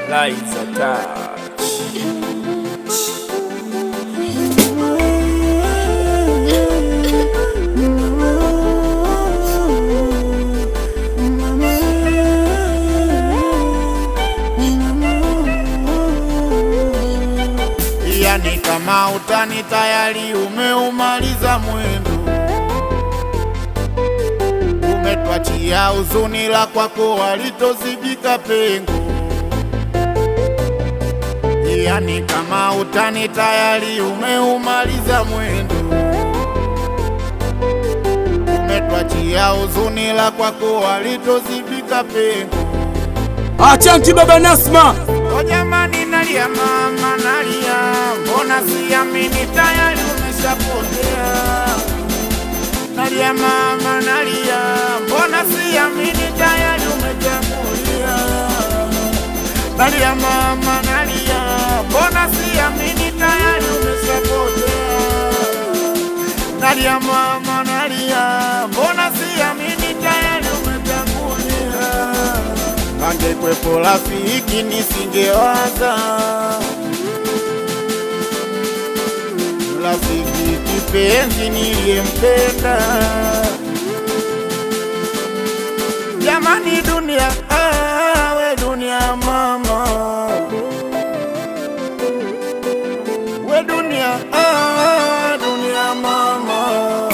Lights attached. Yani kama utani tayari umeumaliza mwendo, umetwachia huzuni la kwako walitozibika pengo. Yani kama utani tayari umeumaliza mwendo, umetwachia huzuni la kwako walitozibika pengo. Achanti baba Nasma, O jamani, nalia mama, nalia, mbona siamini tayari umeshapotea. Nalia mama, nalia, mbona siamini tayari umejamulia. Nalia mama, nalia, mbona siamini tayari umeshapotea. Nalia mama, nalia, mbona siamini tayari umejamulia. Angekwepo rafiki nisingewaza, rafiki kipenzi niliyempenda. Jamani dunia, ah, we dunia mama, we dunia, ah, dunia mama.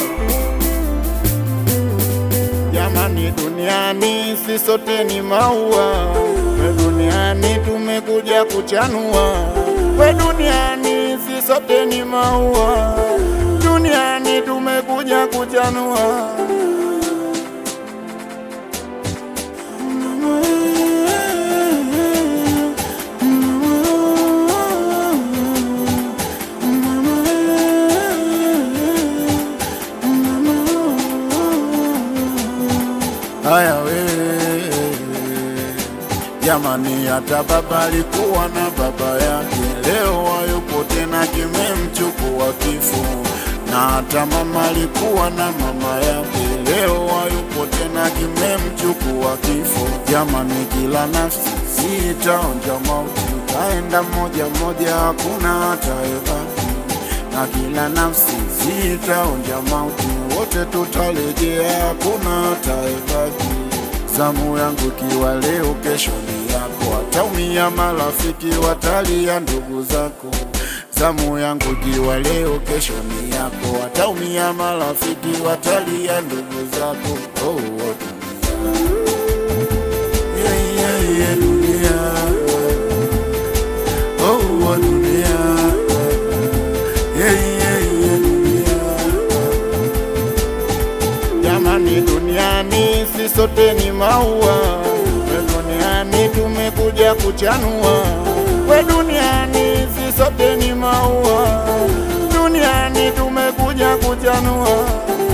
Jamani, duniani si sote ni maua, we duniani tumekuja kuchanua. We duniani si sote ni maua, duniani tumekuja kuchanua. Haya wewe jamani, hata baba alikuwa na baba yake, leo hayupo tena, kimemchukua kifo. Na hata mama alikuwa na mama yake, leo hayupo tena, kimemchukua kifo. Jamani, kila nafsi zitaonja mauti, itaenda moja moja, hakuna atayebaki na kila nafsi zitaonja mauti, wote tutarejea, hakuna ataebaki. Zamu yangu kiwa leo, kesho ni yako, wataumia marafiki, watalia ndugu zako. Zamu yangu kiwa leo, kesho ni yako, wataumia marafiki, watalia ndugu zako. Oh, oh, dunia. Yeah, yeah, yeah, dunia. Oh, oh, dunia. Yeah, yeah, yeah, dunia. Jamani, duniani si sote ni maua, we duniani tumekuja kuchanua. We duniani si sote ni maua, duniani tumekuja kuchanua.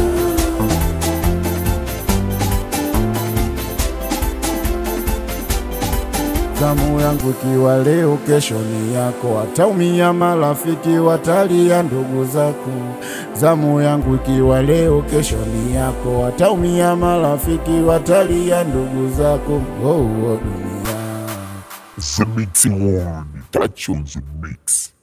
Zamu yangu kiwa leo, kesho ni yako, wataumia marafiki, watalia ndugu zako. Zamu yangu ikiwa leo, kesho ni yako, wataumia marafiki, watalia ndugu zako. Oh, oh, dunia. The mixing one, touch on the mix.